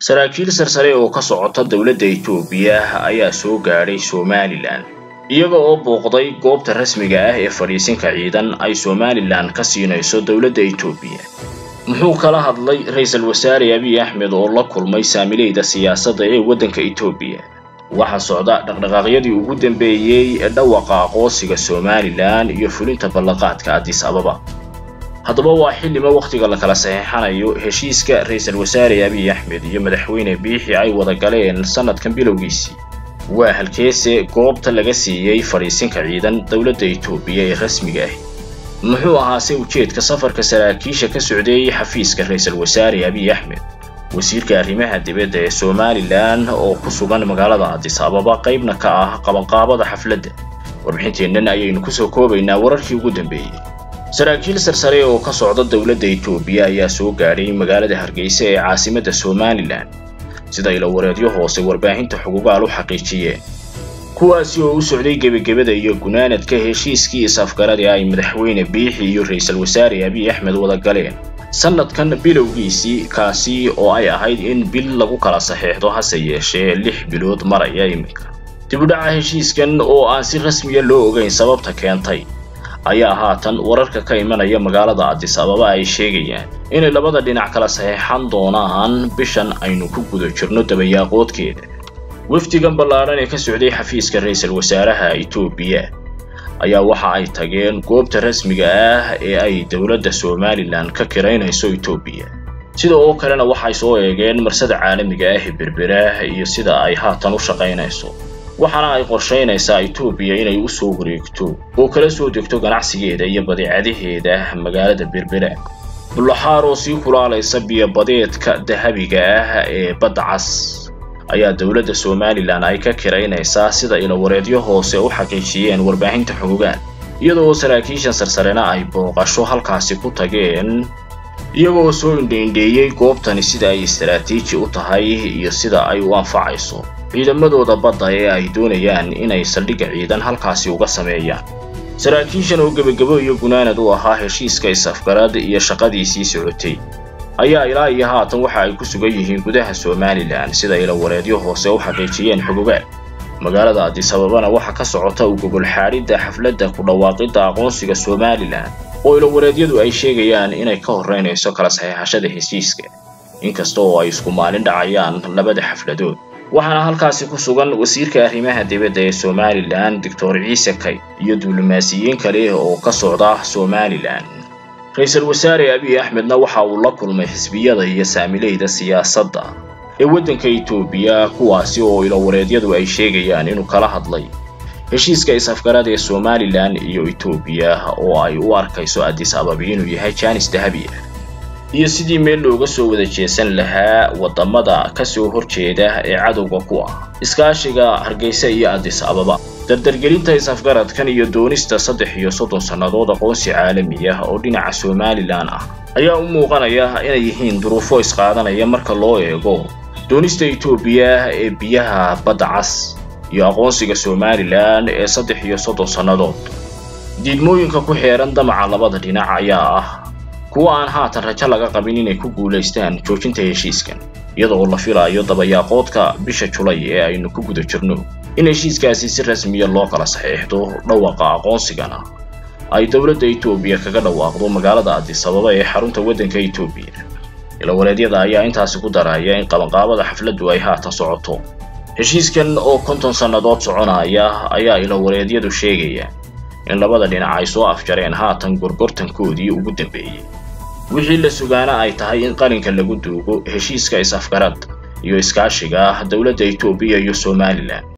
saraakiil sarsare oo ka socota dowladda Itoobiya ayaa soo gaadhay Somaliland iyaga oo booqday goobta rasmiga ah ee fadhiisinka ciidan ay Somaliland ka siinayso dowladda Itoobiya muxuu kala hadlay ra-iisul wasaare Abiy Ahmed oo la kulmay saamileyda siyaasadda ee waddanka Itoobiya waxaa socda dhaqdhaqaaqyadii ugu dambeeyey ee dhawaqa aqoonsiga Somaliland iyo fulinta ballanqaadka Addis Ababa haddaba waa xillima wakhtiga la kala saxeexanayo heshiiska ra-iisul wasaare Abiy Ahmed iyo madaxweyne Biixi ay wada galeen sanadkan bilowgiisii waa halkeese goobta laga siiyey fadhiisinka ciidan dowladda Itoobiya ee rasmiga ah muxuu ahaase ujeedka safarka saraakiisha ka socdeeyey xafiiska ra-iisul wasaare Abiy Ahmed wasiirka arrimaha dibadda ee Somaliland oo ku sugan magaalada Addis Ababa qaybna ka ah qabanqaabada xafladda warbixinteennan ayaynu kusoo koobaynaa wararkii ugu dambeeyey saraakiil sarsare oo ka socda dowladda Itoobiya ayaa soo gaadhay magaalada Hargeysa ee caasimadda Somaliland sida ilo wareedyo hoose warbaahinta xuquuqaal u xaqiijiyeen kuwaasi oo u socday gebagabada iyo gunaanadka heshiiskii is-afgaradii ay madaxweyne Biixi iyo ra-iisul wasaare Abiy Ahmed wada galeen sanadkan bilowgiisii kaasi oo ay ahayd in bil lagu kala saxeexdo hase yeeshee lix bilood maraya iminka dib u dhaca heshiiskan oo aan si rasmiya loo ogeyn sababta keentay ayaa haatan wararka ka imanaya magaalada Addis Ababa ay sheegayaan inay labada dhinac kala saxeexan doonaan bishan aynu ku guda jirno dabayaaqoodkeeda wafdigan ballaaran ee ka socday xafiiska ra-iisul wasaaraha Itoobiya ayaa waxa ay tageen goobta rasmiga ah ee ay dowladda Somaliland ka kiraynayso Itoobiya sida oo kalena waxay soo eegeen marsada caalamiga ah ee berbera iyo sida ay haatan u shaqaynayso waxaana ay qorshaynaysaa Itoobiya inay u soo wareegto oo kala soo degto ganacsigeeda iyo badeecadaheeda magaalada berbera bulaxaar oo sii kulaalaysa biyo-badeedka dahabiga ah ee badda cas ayaa dowladda Somaliland ay ka kiraynaysaa sida ilo wareedyo hoose u xaqiijiyeen warbaahinta xuquuqaal iyadoo saraakiisha sarsarena ay booqasho halkaasi ku tageen iyagoo soo indheindheeyey goobtani sida ay istaraatiiji u tahay iyo sida ay u anfacayso ciidamadooda badda ee ay doonayaan inay saldhigga ciidan halkaasi uga sameeyaan saraakiishan oo gebagabo iyo gunaanad u ahaa heshiiska is-afgarad iyo shaqadiisii socotay ayaa ilaa iyo haatan waxa ay ku sugan yihiin gudaha Somaliland sida ilo wareedyo hoose u xaqiijiyeen xuquuqaal magaalada Addis Ababana waxa ka socota u gogol xaaridda xafladda ku dhawaaqidda aqoonsiga Somaliland oo ilo wareedyadu ay sheegayaan inay ka horeynayso kala saxeexashada heshiiska inkasta oo ay isku maalin dhacayaan labada xafladood waxaana halkaasi ku sugan wasiirka arrimaha dibadda ee Somaliland Dr. Ciise Kay iyo diblomaasiyiin kale oo ka socda Somaliland ra-iisul wasaare Abiy Ahmedna waxa uu la kulmay xisbiyada iyo saamileyda siyaasadda ee waddanka Itoobiya kuwaasi oo ilo wareedyadu ay sheegayaan inuu kala hadlay heshiiska is-afgarad ee Somaliland iyo Itoobiya oo ay u arkayso Addis Ababa inuu yahay jaanis dahabi ah iyo sidii meel looga soo wada jeesan lahaa wadamada ka soo horjeeda ee cadowga ku ah iskaashiga Hargeysa iyo Addis Ababa dardargelinta is-afgaradkan iyo doonista saddex iyo soddon sannadood aqoonsi caalami ah oo dhinaca Somaliland ah ayaa u muuqanaya inay yihiin duruufo isqaadanaya marka loo eego doonista Itoobiya ee biyaha badda cas iyo aqoonsiga Somaliland ee saddex iyo soddon sannadood diidmooyinka ku xeeran damaca labada dhinac ayaa ah kuwa aan haatan rajo laga qabin inay ku guulaystaan joojinta heshiiskan iyadoo la filayo dabayaaqoodka bisha Julay ee aynu ku guda jirno in heshiiskaasi si rasmiya loo kala saxeexdo dhawaqa aqoonsigana ay dowladda Itoobiya kaga dhawaaqdo magaalada Addis Ababa ee xarunta waddanka Itoobiya ilo wareedyada ayaa intaasi ku daraya in qabanqaabada xafladdu ay haatan socoto heshiiskan oo konton sannadood soconaya ayaa ilo wareedyadu sheegaya in labada dhinac ay soo afjareen haatan gorgortankoodii ugu dambeeyey wixii la sugaana ay tahay in qalinka lagu duugo heshiiska is-afgarad iyo iskaashiga dowladda Itoobiya iyo Somaliland